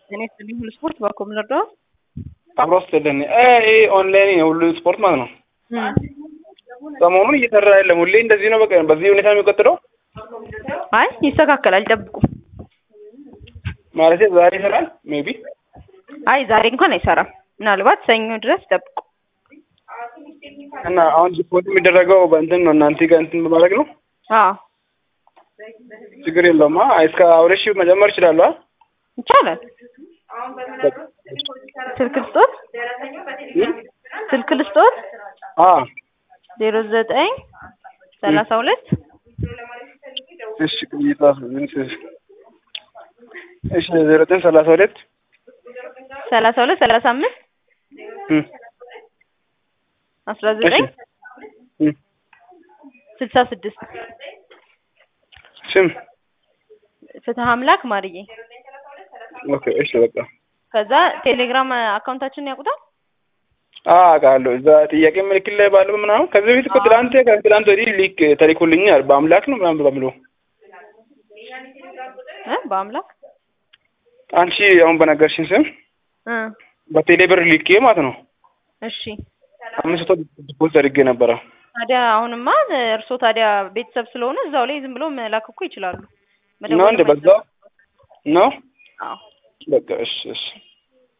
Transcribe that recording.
እኔ ስልኝ ሁሉ ስፖርት ባኮም ልርዳው አብሮ ስትልን ይሄ ኦንላይን የሁሉ ስፖርት ማለት ነው። ሰሞኑን እየሰራ የለም። ሁሌ እንደዚህ ነው። በቃ በዚህ ሁኔታ ነው የሚቀጥለው አይ ይስተካከላል፣ ይጠብቁ። ማለት ዛሬ ይሰራል ሜቢ። አይ ዛሬ እንኳን አይሰራም። ምናልባት ሰኞ ድረስ ይጠብቁ። እና አሁን ዲፖት የሚደረገው በእንትን ነው እናንተ ጋር እንትን በማድረግ ነው። አዎ ችግር የለውም። እስከ ሁለት ሺህ መጨመር ይችላሉ። ይቻላል። ስልክ ልስጦት፣ ስልክ ልስጦት ዜሮ ዘጠኝ ሰላሳ ሁለት እሺ ቅይጣ እሺ ዜሮ ዘጠኝ ሰላሳ ሁለት ሰላሳ ሁለት ሰላሳ አምስት አስራ ዘጠኝ ስልሳ ስድስት ስም ፍትህ አምላክ ማርዬ። ኦኬ እሺ በቃ ከዛ ቴሌግራም አካውንታችንን ያውቁታል። አውቃለሁ። እዛ ጥያቄ ምልክት ላይ ባለው ምናምን ከዚህ በፊት እኮ ትላንት ከትላንት ወዲህ ሊክ ተልኮልኛል በአምላክ ነው ምናምን በምለው እ በአምላክ አንቺ አሁን በነገርሽኝ ስም እ በቴሌ ብር ሊኬ ማለት ነው እሺ አምስት መቶ ዲፖዚት አድርጌ ነበረ። ታዲያ አሁንማ እርስዎ ታዲያ ቤተሰብ ስለሆኑ እዛው ላይ ዝም ብሎ መላክ እኮ ይችላሉ። ነው እንደ በዛው ነው አዎ በቃ እሺ እሺ